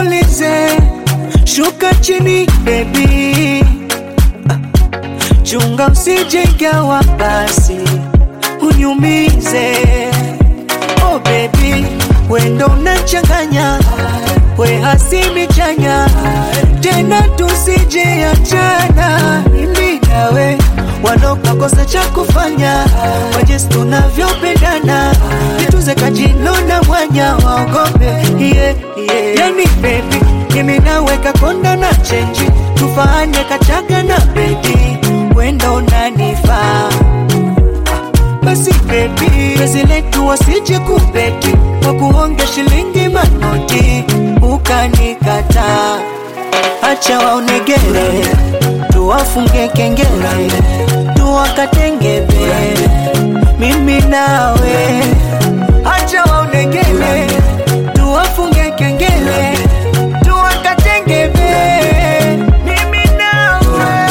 nitulize, shuka chini baby, chunga usijegawa basi uniumize. Oh baby, wendo unachanganya, we hasimi chanya, tena tusijeachana mimi nawe walokakosa cha kufanya kwa jinsi tunavyopendana, nituze kajino na mwanya waogope yeah, yeah. Yani baby, mimi naweka konda na chenji, tufanye kachaga na bedi, wendo unanifaa basi baby, penzi letu wasije kubeti kwa kuonge shilingi manoti, ukanikataa. Acha waonegere, tuwafunge kengele, tuwakatengebe, mimi nawe. Acha waonegere, tuwafunge kengele, tuwakatengebe, mimi nawe.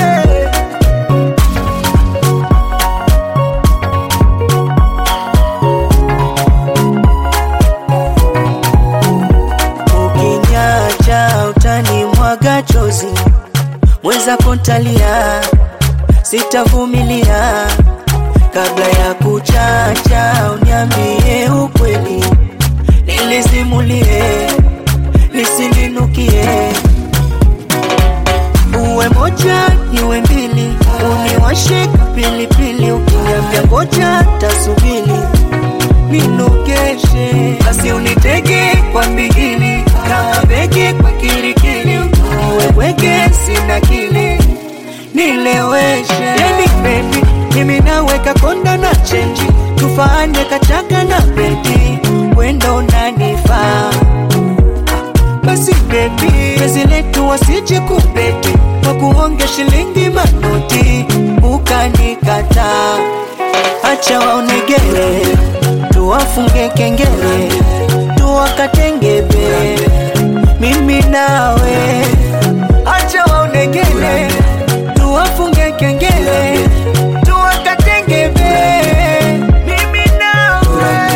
Ukinyacha utanimwaga chozi, mweza kontalia, sitavumilia. Kabla ya kuchacha, uniambie ukweli, nilizimulie, nisilinukie. Uwe moja niwe mbili, uniwashe pilipili, ukiniambia ngoja tasubili ninogeshe basi unitege kwa mbigili kama bege kwa kirikili uweweke sina kili nileweshe yani baby mimi naweka konda na chenji tufanye kachaga na bedi wendo unanifaa basi baby penzi letu wasije kubeti kwa kuonge shilingi manoti ukanikataa acha waonegere tuwafunge kengele tuwakatengebe mimi nawe acha waonegere tuwafunge kengele tuwakatengebe mimi nawe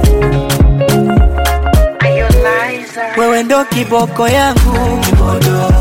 wewe ndo kiboko yangu kimodo